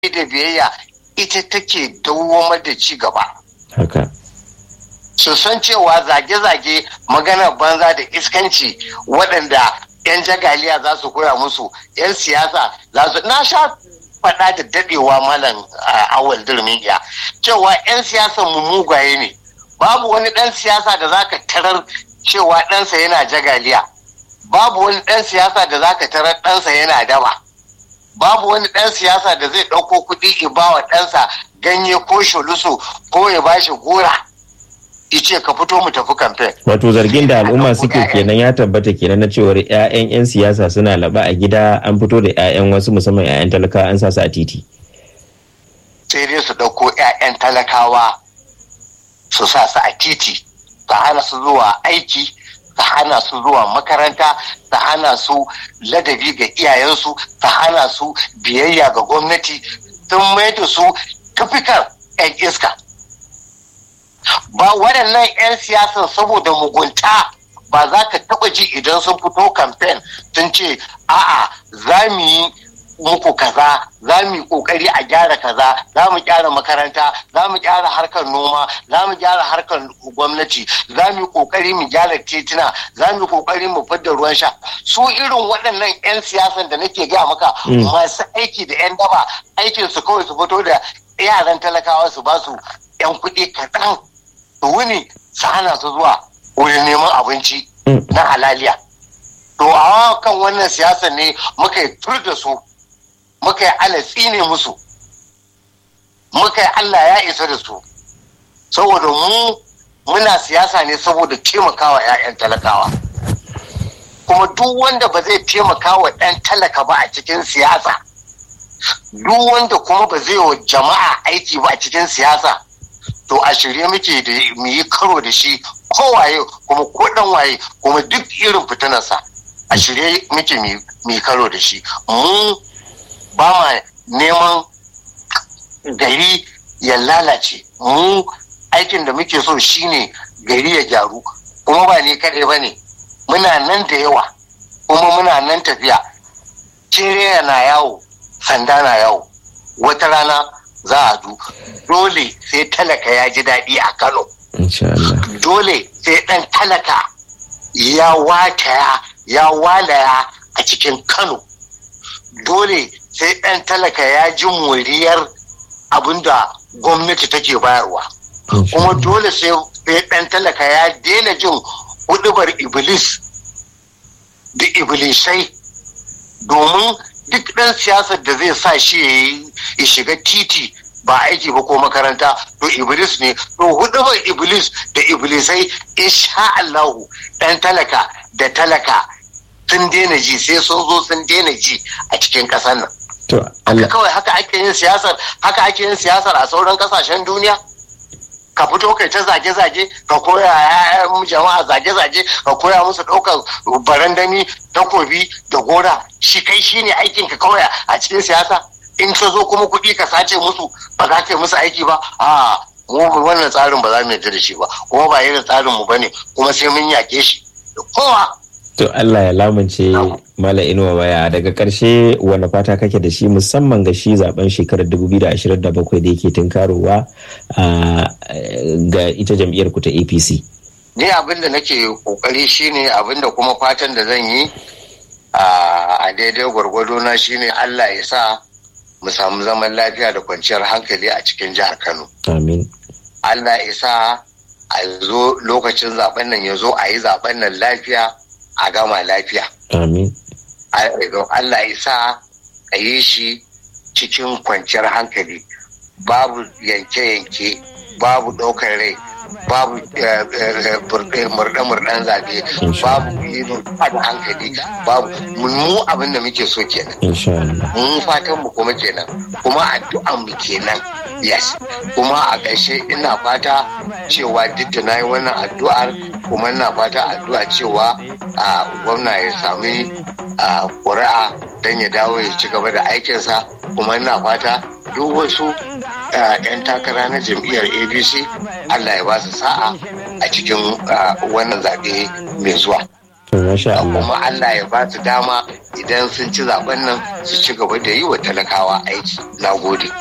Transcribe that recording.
da biyayya ita take dawwamar da ci gaba haka su san cewa zage-zage magana banza da iskanci waɗanda 'yan jagaliya za su koya musu 'yan siyasa za su na sha faɗa da daɗewa malam awal dirmiya cewa 'yan siyasan mu mugaye ne babu wani ɗan siyasa da zaka tarar cewa ɗansa yana jagaliya babu wani ɗan siyasa da zaka tarar ɗansa yana daba babu wani ɗan siyasa da zai ɗauko kuɗi ibawa ɗansa ganye ko shulusu ko ya bashi gora ice ka fito mu tafi kamfen. Wato zargin da al'umma suke kenan ya tabbata kenan na cewar 'ya'yan 'yan siyasa suna laba a gida an fito da 'ya'yan wasu musamman 'ya'yan talakawa an sa su a titi. Sai dai su ɗauko 'ya'yan talakawa su sa su a titi, su hana su zuwa aiki, su hana su zuwa makaranta, su hana su ladabi ga iyayensu, su hana su biyayya ga gwamnati, sun mai da su kafikar 'yan iska. ba waɗannan 'yan siyasan saboda mugunta ba za ka taɓa ji idan sun fito kamfen sun ce a'a za mu yi muku kaza za mu yi kokari a gyara kaza za mu gyara makaranta za mu gyara harkar noma za mu gyara harkar gwamnati za mu yi kokari mu gyara tituna za mu yi kokari mu fidda ruwan sha su irin waɗannan 'yan siyasan da nake gaya maka masu aiki da 'yan daba aikin su kawai su fito da yaran talakawa su ba su 'yan kuɗi kaɗan su wuni su hana su zuwa wurin neman abinci na halaliya. To a kan wannan siyasa ne muka yi tur da su, muka yi alatsi ne musu, muka yi Allah ya isa da su. Saboda mu muna siyasa ne saboda taimakawa 'ya'yan talakawa. Kuma duk wanda ba zai taimakawa ɗan talaka ba a cikin siyasa, duk wanda kuma ba zai wa jama'a aiki ba a cikin siyasa. to a shirye muke da mu yi karo da shi kowaye kuma ko dan waye kuma duk irin fitinarsa a shirye muke mu yi karo da shi mu ba ma neman gari ya lalace mu aikin da muke so shine gari ya gyaru kuma ba ne kaɗai ba ne muna nan da yawa kuma muna nan tafiya kere na yawo sanda na yawo wata rana za a du dole sai talaka ya ji daɗi a kano dole sai ɗan talaka ya wataya ya walaya a cikin kano dole sai ɗan talaka ya ji moriyar abinda gwamnati take bayarwa kuma dole sai ɗan talaka ya daina jin hudubar iblis da iblisai domin duk ɗan siyasar da zai sa shi ya shiga titi ba aiki ba ko makaranta to iblis ne to hudubar iblis da iblisai insha Allahu ɗan talaka da talaka sun daina ji sai sun zo sun daina ji a cikin ƙasar nan haka kawai haka ake yin siyasar haka ake yin siyasar a sauran ƙasashen duniya ka fito kai ta zage-zage ka koya yayan jama'a zage-zage ka koya musu ɗaukar barandami takobi da gora shi kai shi ne aikin ka kawai a cikin siyasa in ka zo kuma kuɗi ka sace musu ba za ka yi musu aiki ba a mu wannan tsarin ba za mu yarda da shi ba kuma ba irin tsarin mu bane kuma sai mun yake shi da kowa To Allah ya lamunce Mala Inuwa baya daga ƙarshe wani fata kake da shi musamman ga shi zaben shekarar 2027 da yake tunkarowa ga ita jam'iyyar ku ta APC. Ni abin da nake kokari shine abin da kuma fatan da zan yi a daidai gwargwado na shine Allah ya sa mu samu zaman lafiya da kwanciyar hankali a cikin jihar Kano. Amin. Allah ya sa a zo lokacin zaben nan ya zo a yi zaben nan lafiya a gama lafiya. Amin. Allah ya sa a yi shi cikin kwanciyar hankali babu yanke-yanke babu ɗaukar rai babu murɗe-murɗen zaɓe babu yi da hankali babu mu abin da muke so kenan mun fatan mu kuma kenan kuma addu'an mu kenan yes kuma a ƙarshe ina fata cewa duk da na yi wannan addu'ar kuma ina fata addu'a cewa a gwamna ya sami ƙuri'a don ya dawo ya ci gaba da aikinsa kuma ina fata duk wasu 'yan takara na jam'iyyar abc allah ya ba su sa'a a cikin wannan zaɓe mai zuwa Masha Allah. kuma Allah ya ba su dama idan sun ci zaben nan su ci gaba da yi wa talakawa aiki na gode